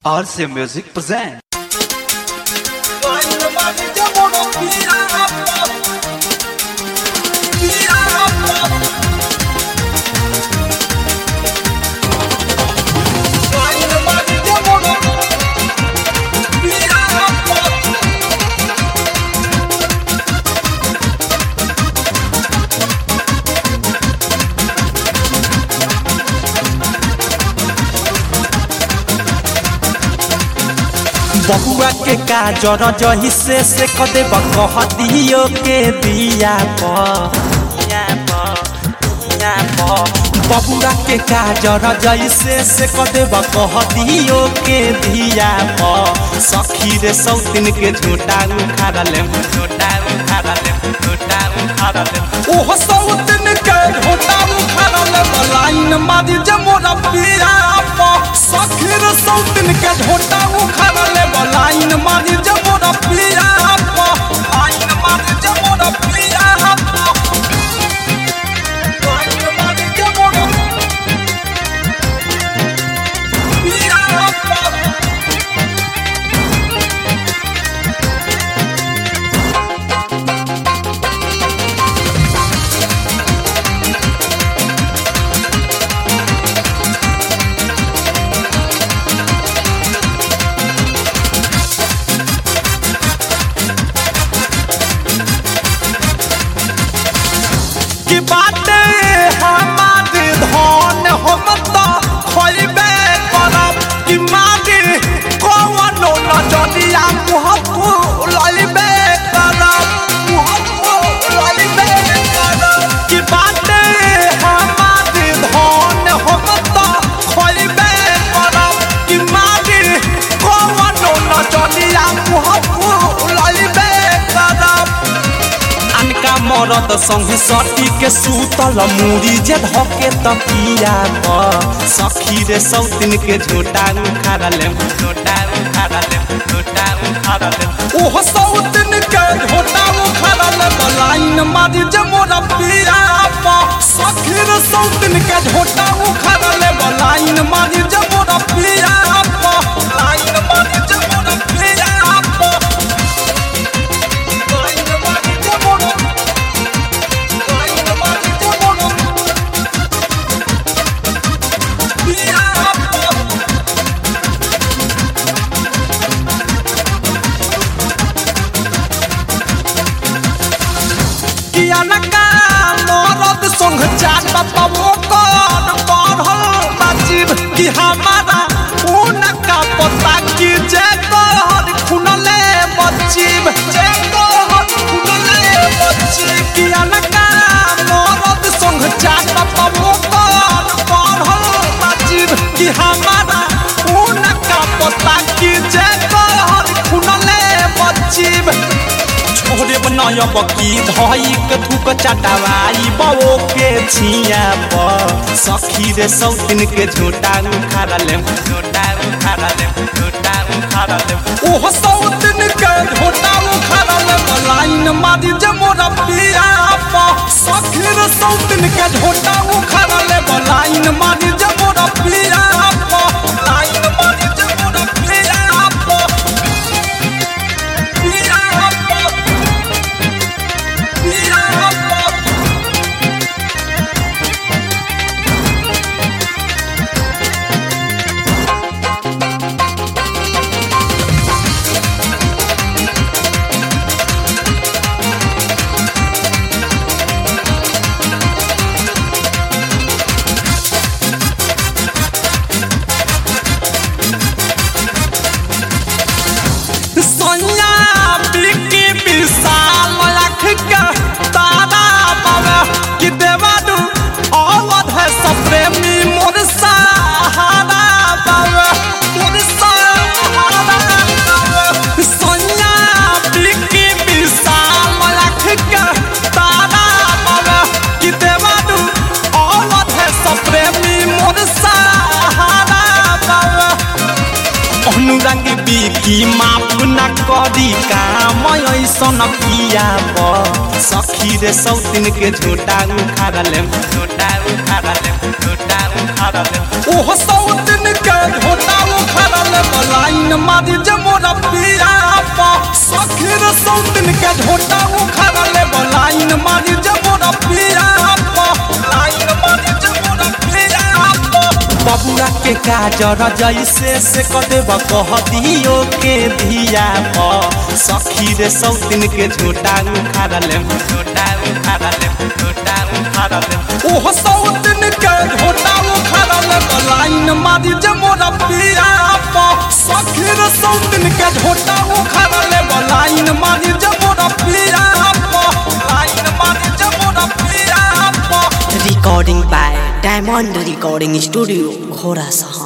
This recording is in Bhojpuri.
RC Music present. बहुआ के काजर जही से से कदे कह दियो के दिया प बबुआ के काजर जैसे से कदे कह दियो के दिया प सखी रे सौतिन के झूठा उखाड़ ले झूठा उखाड़ ले झूठा उखाड़ ले ओहो सौतिन के झूठा उखाड़ ले लाइन मारी जे मोरा पिया प सखी रे सौतिन के झूठा उखाड़ ले लाइन मारी जे मोरा पिया प लाइन मारी जे मोरा पिया प लाइन मारी जे मोरा पिया प कि बाटे हमार धन हम त खोइबे करब कि मागे कवनो नजरिया मुह फुलइबे करब मुह फुलइबे करब कि बाटे हमार धन हम त खोइबे करब कि मागे कवनो नजरिया मुह फुलइबे करब अनका मरद संगे सटी के सूतल मुड़ी जे धके तकिया प सखी रे सौतिन के झोटा उखाड़ ले झोटा उखाड़ ले झोटा उखाड़ ले ओह सौतिन के झोटा उखाड़ ले लाइन मारी जे मोरा पिया प सखी रे सौतिन के झोटा उखाड़ ले लाइन मारी जे मोरा पिया प लाइन मारी जे मोरा पिया प लाइन मारी जे मोरा कियानका मरद संग चाट पवो कर पढ़ल बाजिब कि हमारा उनका पता कि जे कहर खुनले बचिब जे कहर खुनले बचिब कियानका मरद संग चाट पवो कर पढ़ल बाजिब कि हमारा उनका पता कि जे कहर खुनले बचिब छोरे बनायब की धई के थूक चटवाई बवो के छिया प सखी रे सौतिन के झोटा उखाड़ ले झोटा उखाड़ ले झोटा उखाड़ ले ओह सौतिन के झोटा उखाड़ ले लाइन मारी जे मोरा पिया प सखी रे सौतिन के झोटा उखाड़ ले लाइन मारी जे मोरा पिया प लाइन मारी जे मोरा पिया प पिया प सोनिया बिकी विशाल लाख का तारा बाबा कि देवादू अवध है सप्रेमी मोर सहारा बाबा मोर सहारा बाबा सोनिया बिकी विशाल लाख का तारा बाबा कि देवादू अवध है सप्रेमी मोर सहारा बाबा अनुराग बिकी माप न करी काम ऐसन पिया प सखी रे सौतिन के झोटा उखाड़ ले झोटा उखाड़ ले झोटा उखाड़ ले ओह सौतिन के झोटा उखाड़ ले लाइन मारी जे मोरा पिया पा सखीर सौतिन के झोटा उखाड़ ले लाइन मारी जे मोरा पिया पा लाइन मारी जे मोरा पिया पा बबुआ के काजर जैसे से कदेब कह दियो के धिया प सखी रे सौतिन के झोटा उखाड़ ले झोटा उखाड़ ले झोटा उखाड़ ले ओह सौतिन के झोटा उखाड़ ले लाइन मारी जे मोरा पिया प सखी रे सौतिन के झोटा उखाड़ ले लाइन मारी जे मोरा पिया प लाइन मारी जे मोरा पिया प Recording by Diamond Recording Studio, Khorasa.